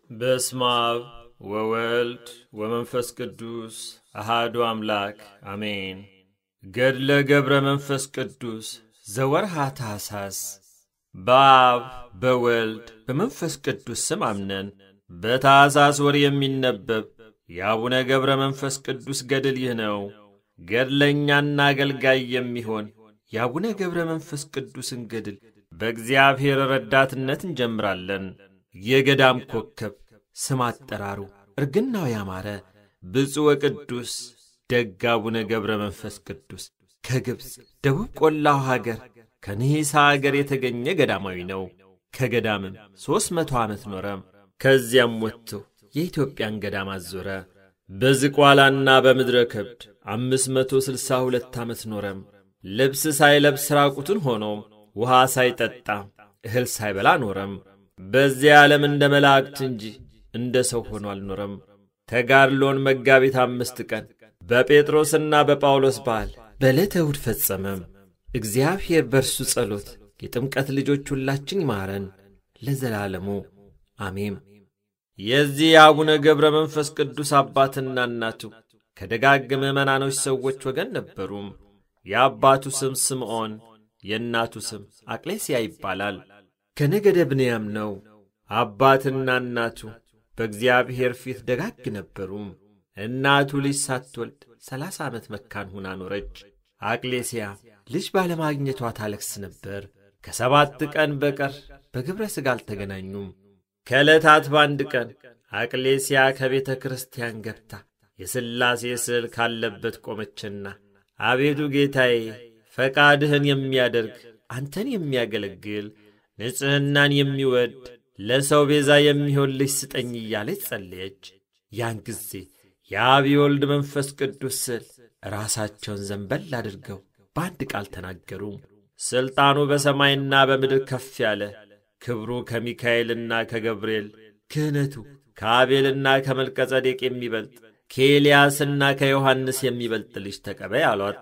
በስመ አብ ወወልድ ወመንፈስ ቅዱስ አሃዱ አምላክ አሜን። ገድለ ገብረ መንፈስ ቅዱስ ዘወርሃ ታኅሣሥ። በአብ በወልድ በመንፈስ ቅዱስ ስም አምነን በታኅሣሥ ወር የሚነበብ የአቡነ ገብረ መንፈስ ቅዱስ ገድል ይህ ነው። ገድለኛና አገልጋይ የሚሆን የአቡነ ገብረ መንፈስ ቅዱስን ገድል በእግዚአብሔር ረዳትነት እንጀምራለን። የገዳም ኮከብ ስም አጠራሩ እርግናው ያማረ ብፁዕ ወቅዱስ ደግ አቡነ ገብረ መንፈስ ቅዱስ ከግብፅ ደቡብ ቆላው ሀገር ከንሂሳ አገር የተገኘ ገዳማዊ ነው። ከገዳምም ሦስት መቶ ዓመት ኖረም። ከዚያም ወጥቶ የኢትዮጵያን ገዳም አዞረ። በዝቋላና በምድረ ከብድ አምስት መቶ ስልሳ ሁለት ዓመት ኖረም። ልብስ ሳይለብስ ራቁቱን ሆኖም ውሃ ሳይጠጣ እህል ሳይበላ ኖረም። በዚያ ዓለም እንደ መላእክት እንጂ እንደ ሰው ሆኖ አልኖረም። ተጋድሎን መጋቢት አምስት ቀን በጴጥሮስና በጳውሎስ በዓል በዕለተ እሑድ ፈጸመም። እግዚአብሔር በእርሱ ጸሎት የጥምቀት ልጆች ሁላችን ይማረን ለዘላለሙ አሜም። የዚህ የአቡነ ገብረ መንፈስ ቅዱስ አባትና እናቱ ከደጋግ ምዕመናኖች ሰዎች ወገን ነበሩም። የአባቱ ስም ስምዖን የእናቱ ስም አቅሌስያ ይባላል። ከነገደ ብንያም ነው። አባትና እናቱ በእግዚአብሔር ፊት ደጋግ ነበሩም። እናቱ ልጅ ሳትወልድ ሰላሳ ዓመት መካን ሁና ኖረች። አቅሌስያ ልጅ ባለማግኘቷ ታለቅስ ነበር። ከሰባት ቀን በቀር በግብረ ሥጋ አልተገናኙም። ከዕለታት በአንድ ቀን አቅሌስያ ከቤተ ክርስቲያን ገብታ የሥላሴ ስዕል ካለበት ቆመችና አቤቱ ጌታዬ ፈቃድህን የሚያደርግ አንተን የሚያገለግል ንጽሕናን የሚወድ ለሰው ቤዛ የሚሆን ልጅ ስጠኝ እያለች ጸለየች። ያን ጊዜ የአብ የወልድ መንፈስ ቅዱስ ስዕል ራሳቸውን ዘንበል አድርገው በአንድ ቃል ተናገሩ። ሥልጣኑ በሰማይና በምድር ከፍ ያለ ክብሩ ከሚካኤልና ከገብርኤል ክህነቱ ከአቤልና ከመልቀጸዴቅ የሚበልጥ ከኤልያስና ከዮሐንስ የሚበልጥ ልጅ ተቀበይ አሏት።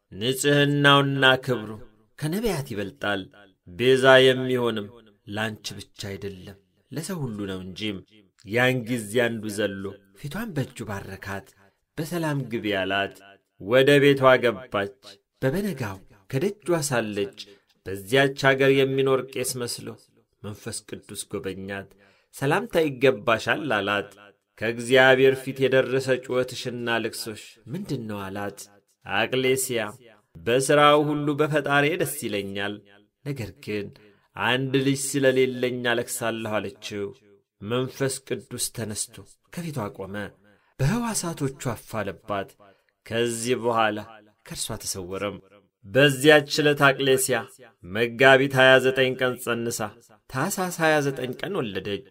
ንጽሕናውና ክብሩ ከነቢያት ይበልጣል። ቤዛ የሚሆንም ላንቺ ብቻ አይደለም ለሰው ሁሉ ነው እንጂም። ያን ጊዜ አንዱ ዘሎ ፊቷን በእጁ ባረካት። በሰላም ግቢ አላት። ወደ ቤቷ ገባች። በበነጋው ከደጇ ሳለች በዚያች አገር የሚኖር ቄስ መስሎ መንፈስ ቅዱስ ጎበኛት። ሰላምታ ይገባሻል አላት። ከእግዚአብሔር ፊት የደረሰ ጩኸትሽና ልቅሶሽ ምንድን ነው አላት። አቅሌስያ በሥራው ሁሉ በፈጣሪ ደስ ይለኛል፣ ነገር ግን አንድ ልጅ ስለሌለኝ አለቅሳለሁ አለችው። መንፈስ ቅዱስ ተነስቶ ከፊቷ ቆመ፣ በሕዋሳቶቹ አፋለባት። ከዚህ በኋላ ከእርሷ ተሰወረም። በዚያች ዕለት አቅሌስያ መጋቢት 29 ቀን ጸንሳ ታኅሳስ 29 ቀን ወለደች።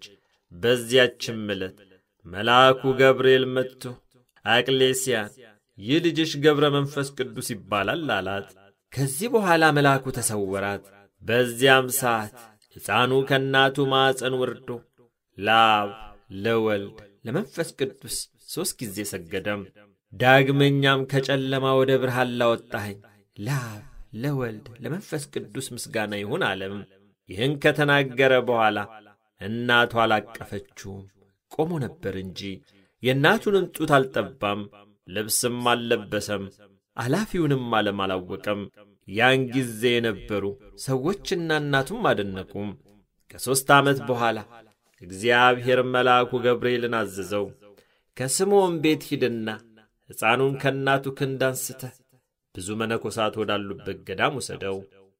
በዚያችም ዕለት መልአኩ ገብርኤል መጥቶ አቅሌስያን ይህ ልጅሽ ገብረ መንፈስ ቅዱስ ይባላል አላት። ከዚህ በኋላ መልአኩ ተሰወራት። በዚያም ሰዓት ሕፃኑ ከእናቱ ማዕፀን ወርዶ ለአብ ለወልድ ለመንፈስ ቅዱስ ሦስት ጊዜ ሰገደም። ዳግመኛም ከጨለማ ወደ ብርሃን ላወጣኸኝ ለአብ ለወልድ ለመንፈስ ቅዱስ ምስጋና ይሁን አለም። ይህን ከተናገረ በኋላ እናቱ አላቀፈችውም፣ ቆሞ ነበር እንጂ የእናቱንም ጡት አልጠባም፣ ልብስም አልለበሰም፣ አላፊውንም ዓለም አላወቀም። ያን ጊዜ የነበሩ ሰዎችና እናቱም አደነቁም። ከሦስት ዓመት በኋላ እግዚአብሔር መልአኩ ገብርኤልን አዘዘው፣ ከስምዖን ቤት ሂድና ሕፃኑን ከእናቱ ክንድ አንስተህ ብዙ መነኮሳት ወዳሉበት ገዳም ውሰደው፣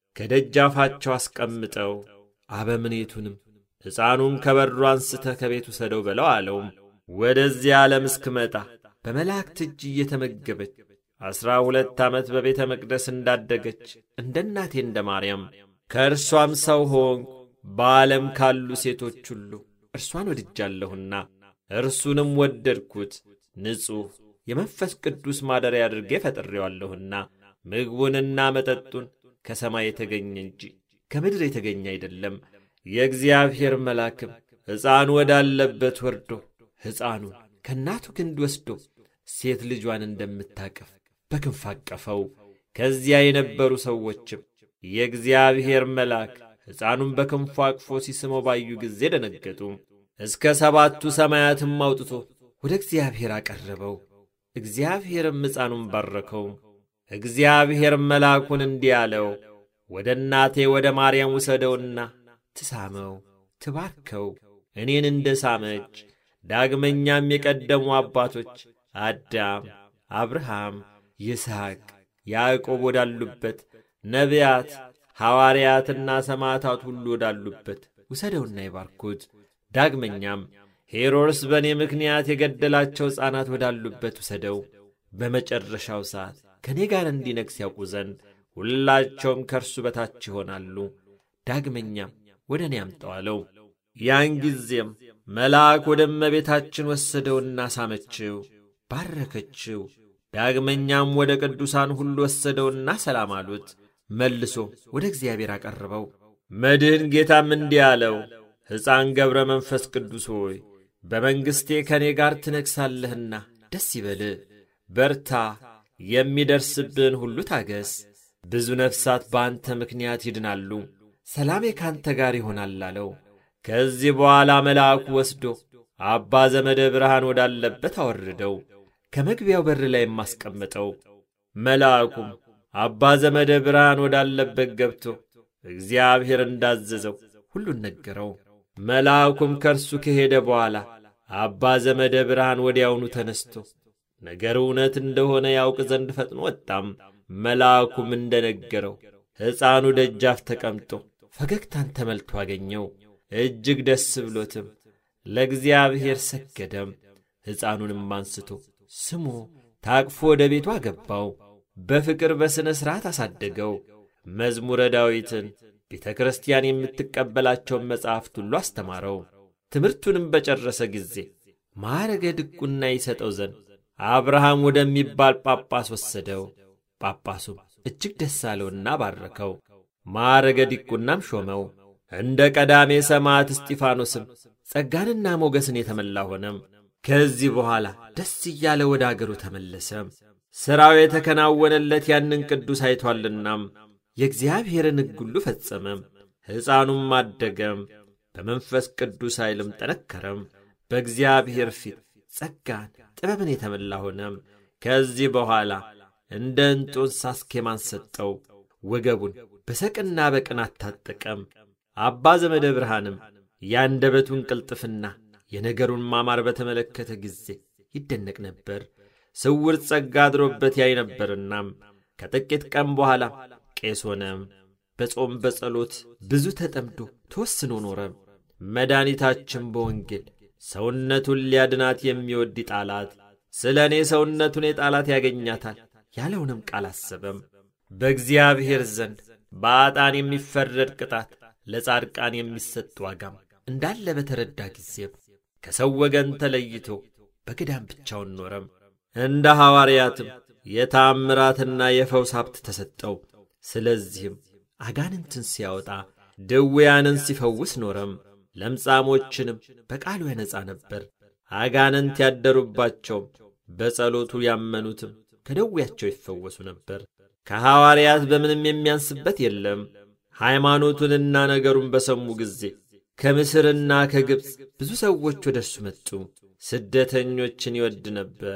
ከደጃፋቸው አስቀምጠው፣ አበምኔቱንም ሕፃኑን ከበሩ አንስተህ ከቤት ውሰደው በለው አለውም። ወደዚህ ዓለም እስክመጣ በመላእክት እጅ እየተመገበች ዐሥራ ሁለት ዓመት በቤተ መቅደስ እንዳደገች እንደ እናቴ እንደ ማርያም ከእርሷም ሰው ሆንኩ። በዓለም ካሉ ሴቶች ሁሉ እርሷን ወድጃለሁና እርሱንም ወደድኩት። ንጹሕ የመንፈስ ቅዱስ ማደሪያ አድርጌ ፈጥሬዋለሁና ምግቡንና መጠጡን ከሰማይ የተገኘ እንጂ ከምድር የተገኘ አይደለም። የእግዚአብሔር መልአክም ሕፃኑ ወዳለበት ወርዶ ሕፃኑን ከእናቱ ክንድ ወስዶ ሴት ልጇን እንደምታቀፍ በክንፍ አቀፈው። ከዚያ የነበሩ ሰዎችም የእግዚአብሔር መልአክ ሕፃኑን በክንፉ አቅፎ ሲስመው ባዩ ጊዜ ደነገጡ። እስከ ሰባቱ ሰማያትም አውጥቶ ወደ እግዚአብሔር አቀረበው። እግዚአብሔርም ሕፃኑን ባረከው። እግዚአብሔርም መልአኩን እንዲህ አለው፣ ወደ እናቴ ወደ ማርያም ውሰደውና ትሳመው፣ ትባርከው እኔን እንደ ሳመች ዳግመኛም የቀደሙ አባቶች አዳም፣ አብርሃም፣ ይስሐቅ፣ ያዕቆብ ወዳሉበት ነቢያት፣ ሐዋርያትና ሰማዕታት ሁሉ ወዳሉበት ውሰደውና ይባርኩት። ዳግመኛም ሄሮድስ በእኔ ምክንያት የገደላቸው ሕፃናት ወዳሉበት ውሰደው። በመጨረሻው ሰዓት ከእኔ ጋር እንዲነግሥ ያውቁ ዘንድ ሁላቸውም ከእርሱ በታች ይሆናሉ። ዳግመኛም ወደ እኔ አምጠዋለው። ያን ጊዜም መልአክ ወደ እመቤታችን ወሰደውና ሳመችው፣ ባረከችው። ዳግመኛም ወደ ቅዱሳን ሁሉ ወሰደውና ሰላም አሉት። መልሶ ወደ እግዚአብሔር አቀረበው። መድህን ጌታም እንዲህ አለው፣ ሕፃን ገብረ መንፈስ ቅዱስ ሆይ በመንግሥቴ ከእኔ ጋር ትነግሣለህና ደስ ይበልህ፣ በርታ፣ የሚደርስብህን ሁሉ ታገስ። ብዙ ነፍሳት በአንተ ምክንያት ይድናሉ፣ ሰላሜ ካንተ ጋር ይሆናል አለው። ከዚህ በኋላ መልአኩ ወስዶ አባ ዘመደ ብርሃን ወዳለበት አወረደው፣ ከመግቢያው በር ላይ የማስቀመጠው። መልአኩም አባ ዘመደ ብርሃን ወዳለበት ገብቶ እግዚአብሔር እንዳዘዘው ሁሉን ነገረው። መልአኩም ከእርሱ ከሄደ በኋላ አባ ዘመደ ብርሃን ወዲያውኑ ተነስቶ ነገር እውነት እንደሆነ ያውቅ ዘንድ ፈጥኖ ወጣም። መልአኩም እንደ ነገረው ሕፃኑ ደጃፍ ተቀምጦ ፈገግታን ተመልቶ አገኘው። እጅግ ደስ ብሎትም ለእግዚአብሔር ሰገደም። ሕፃኑንም አንስቶ ስሞ ታቅፎ ወደ ቤቱ አገባው። በፍቅር በሥነ ሥርዓት አሳደገው። መዝሙረ ዳዊትን፣ ቤተ ክርስቲያን የምትቀበላቸውን መጻሕፍት ሁሉ አስተማረው። ትምህርቱንም በጨረሰ ጊዜ ማዕረገ ድቁና ይሰጠው ዘንድ አብርሃም ወደሚባል ጳጳስ ወሰደው። ጳጳሱም እጅግ ደስ አለውና ባረከው። ማዕረገ ዲቁናም ሾመው። እንደ ቀዳሜ ሰማዕት እስጢፋኖስም ጸጋንና ሞገስን የተመላ ሆነም። ከዚህ በኋላ ደስ እያለ ወደ አገሩ ተመለሰም። ሥራው የተከናወነለት ያንን ቅዱስ አይቶአልናም የእግዚአብሔርን ሕግ ሁሉ ፈጸመም። ሕፃኑም አደገም፣ በመንፈስ ቅዱስ ኃይልም ጠነከረም። በእግዚአብሔር ፊት ጸጋን ጥበብን የተመላ ሆነም። ከዚህ በኋላ እንደ እንጦንስ አስኬማን ሰጠው። ወገቡን በሰቅና በቅናት ታጠቀም። አባ ዘመደ ብርሃንም የአንደበቱን ቅልጥፍና የነገሩን ማማር በተመለከተ ጊዜ ይደነቅ ነበር። ስውር ጸጋ አድሮበት ያይ ነበርናም ከጥቂት ቀን በኋላ ቄስ ሆነም። በጾም በጸሎት ብዙ ተጠምዶ ተወስኖ ኖረም። መድኃኒታችን በወንጌል ሰውነቱን ሊያድናት የሚወድ ጣላት፣ ስለ እኔ ሰውነቱን የጣላት ያገኛታል ያለውንም ቃል አሰበም። በእግዚአብሔር ዘንድ በአጣን የሚፈረድ ቅጣት ለጻድቃን የሚሰጥ ዋጋም እንዳለ በተረዳ ጊዜም ከሰው ወገን ተለይቶ በገዳም ብቻውን ኖረም። እንደ ሐዋርያትም የታምራትና የፈውስ ሀብት ተሰጠው። ስለዚህም አጋንንትን ሲያወጣ ድውያንን ሲፈውስ ኖረም። ለምጻሞችንም በቃሉ ያነጻ ነበር። አጋንንት ያደሩባቸውም በጸሎቱ ያመኑትም ከደዌያቸው ይፈወሱ ነበር። ከሐዋርያት በምንም የሚያንስበት የለም። ሃይማኖቱንና ነገሩን በሰሙ ጊዜ ከምስርና ከግብፅ ብዙ ሰዎች ወደ እርሱ መጡ። ስደተኞችን ይወድ ነበር።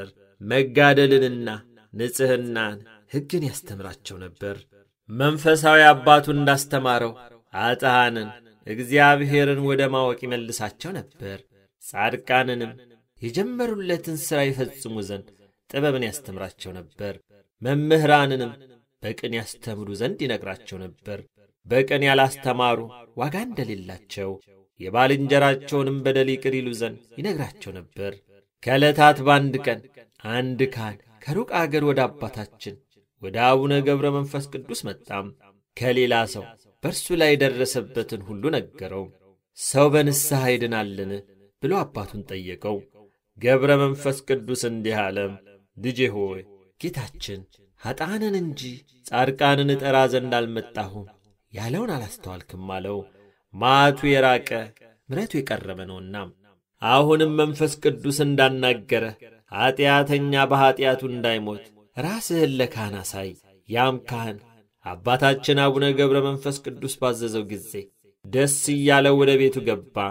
መጋደልንና ንጽሕናን፣ ሕግን ያስተምራቸው ነበር። መንፈሳዊ አባቱ እንዳስተማረው አጥሃንን እግዚአብሔርን ወደ ማወቅ ይመልሳቸው ነበር። ጻድቃንንም የጀመሩለትን ሥራ ይፈጽሙ ዘንድ ጥበብን ያስተምራቸው ነበር። መምህራንንም በቅን ያስተምሩ ዘንድ ይነግራቸው ነበር። በቅን ያላስተማሩ ዋጋ እንደሌላቸው የባልንጀራቸውንም በደል ይቅር ይሉ ዘንድ ይነግራቸው ነበር። ከዕለታት በአንድ ቀን አንድ ካህን ከሩቅ አገር ወደ አባታችን ወደ አቡነ ገብረ መንፈስ ቅዱስ መጣም። ከሌላ ሰው በእርሱ ላይ የደረሰበትን ሁሉ ነገረው። ሰው በንስሐ ይድናልን ብሎ አባቱን ጠየቀው። ገብረ መንፈስ ቅዱስ እንዲህ አለም፣ ልጄ ሆይ ጌታችን ኀጣንን እንጂ ጻድቃንን እጠራ ዘንድ አልመጣሁም ያለውን አላስተዋልክም አለው። መዓቱ የራቀ ምሕረቱ የቀረበ ነውና አሁንም መንፈስ ቅዱስ እንዳናገረ ኀጢአተኛ በኀጢአቱ እንዳይሞት ራስህን ለካህን አሳይ። ያም ካህን አባታችን አቡነ ገብረ መንፈስ ቅዱስ ባዘዘው ጊዜ ደስ እያለው ወደ ቤቱ ገባ።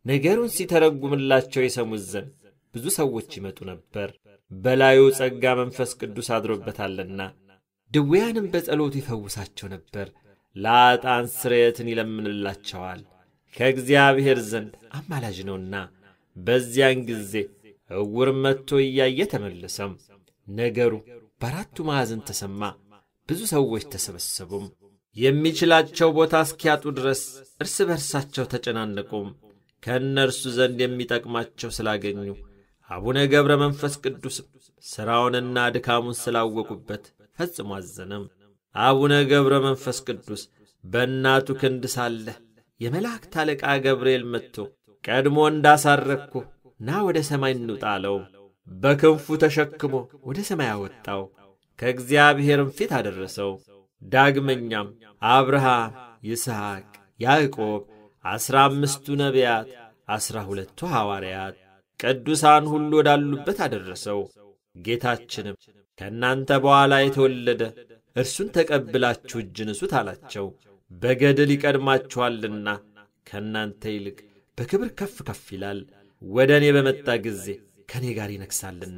ነገሩን ሲተረጉምላቸው የሰሙት ዘንድ ብዙ ሰዎች ይመጡ ነበር። በላዩ ጸጋ መንፈስ ቅዱስ አድሮበታልና ድውያንም በጸሎቱ ይፈውሳቸው ነበር። ለአጣን ስርየትን ይለምንላቸዋል፣ ከእግዚአብሔር ዘንድ አማላጅ ነውና። በዚያን ጊዜ ዕውር መጥቶ እያየ ተመለሰም። ነገሩ በአራቱ ማዕዘን ተሰማ። ብዙ ሰዎች ተሰበሰቡም። የሚችላቸው ቦታ እስኪያጡ ድረስ እርስ በርሳቸው ተጨናነቁም። ከእነርሱ ዘንድ የሚጠቅማቸው ስላገኙ አቡነ ገብረ መንፈስ ቅዱስም ሥራውንና ድካሙን ስላወቁበት ፈጽሞ አዘነም። አቡነ ገብረ መንፈስ ቅዱስ በእናቱ ክንድ ሳለ የመላእክት አለቃ ገብርኤል መጥቶ ቀድሞ እንዳሳረግኩ ና ወደ ሰማይ እንውጣ አለው። በክንፉ ተሸክሞ ወደ ሰማይ አወጣው፣ ከእግዚአብሔርም ፊት አደረሰው። ዳግመኛም አብርሃም፣ ይስሐቅ፣ ያዕቆብ፣ ዐሥራ አምስቱ ነቢያት፣ ዐሥራ ሁለቱ ሐዋርያት፣ ቅዱሳን ሁሉ ወዳሉበት አደረሰው። ጌታችንም ከእናንተ በኋላ የተወለደ እርሱን ተቀብላችሁ እጅ ንሱት አላቸው። በገድል ይቀድማችኋልና ከእናንተ ይልቅ በክብር ከፍ ከፍ ይላል። ወደ እኔ በመጣ ጊዜ ከእኔ ጋር ይነግሣልና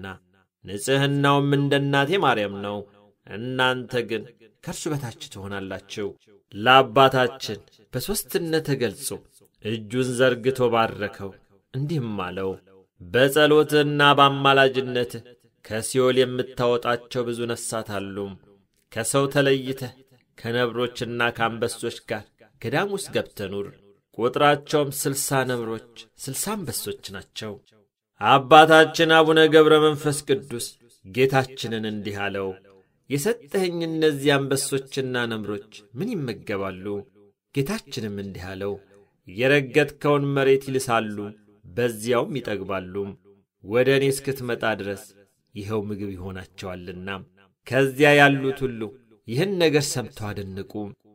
ንጽሕናውም እንደ እናቴ ማርያም ነው። እናንተ ግን ከእርሱ በታች ትሆናላችሁ። ለአባታችን በሦስትነት ተገልጾ እጁን ዘርግቶ ባረከው፣ እንዲህም አለው በጸሎትህና በአማላጅነትህ ከሲኦል የምታወጣቸው ብዙ ነፍሳት አሉ። ከሰው ተለይተህ ከነብሮችና ከአንበሶች ጋር ገዳም ውስጥ ገብተህ ኑር። ቁጥራቸውም ስልሳ ነብሮች፣ ስልሳ አንበሶች ናቸው። አባታችን አቡነ ገብረ መንፈስ ቅዱስ ጌታችንን እንዲህ አለው፣ የሰጠኸኝ እነዚህ አንበሶችና ነምሮች ምን ይመገባሉ? ጌታችንም እንዲህ አለው፣ የረገጥከውን መሬት ይልሳሉ፣ በዚያውም ይጠግባሉ። ወደ እኔ እስክትመጣ ድረስ ይኸው ምግብ ይሆናቸዋልና። ከዚያ ያሉት ሁሉ ይህን ነገር ሰምተው አደነቁ።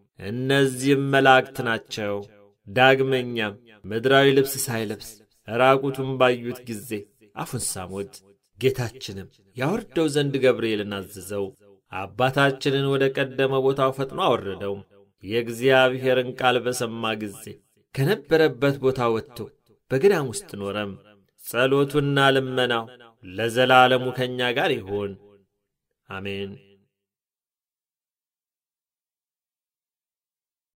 እነዚህም መላእክት ናቸው። ዳግመኛም ምድራዊ ልብስ ሳይለብስ ራቁቱን ባዩት ጊዜ አፉን ሳሙት። ጌታችንም ያወርደው ዘንድ ገብርኤልን አዘዘው። አባታችንን ወደ ቀደመ ቦታው ፈጥኖ አወረደው። የእግዚአብሔርን ቃል በሰማ ጊዜ ከነበረበት ቦታ ወጥቶ በገዳም ውስጥ ኖረም። ጸሎቱና ልመናው ለዘላለሙ ከእኛ ጋር ይሁን፣ አሜን።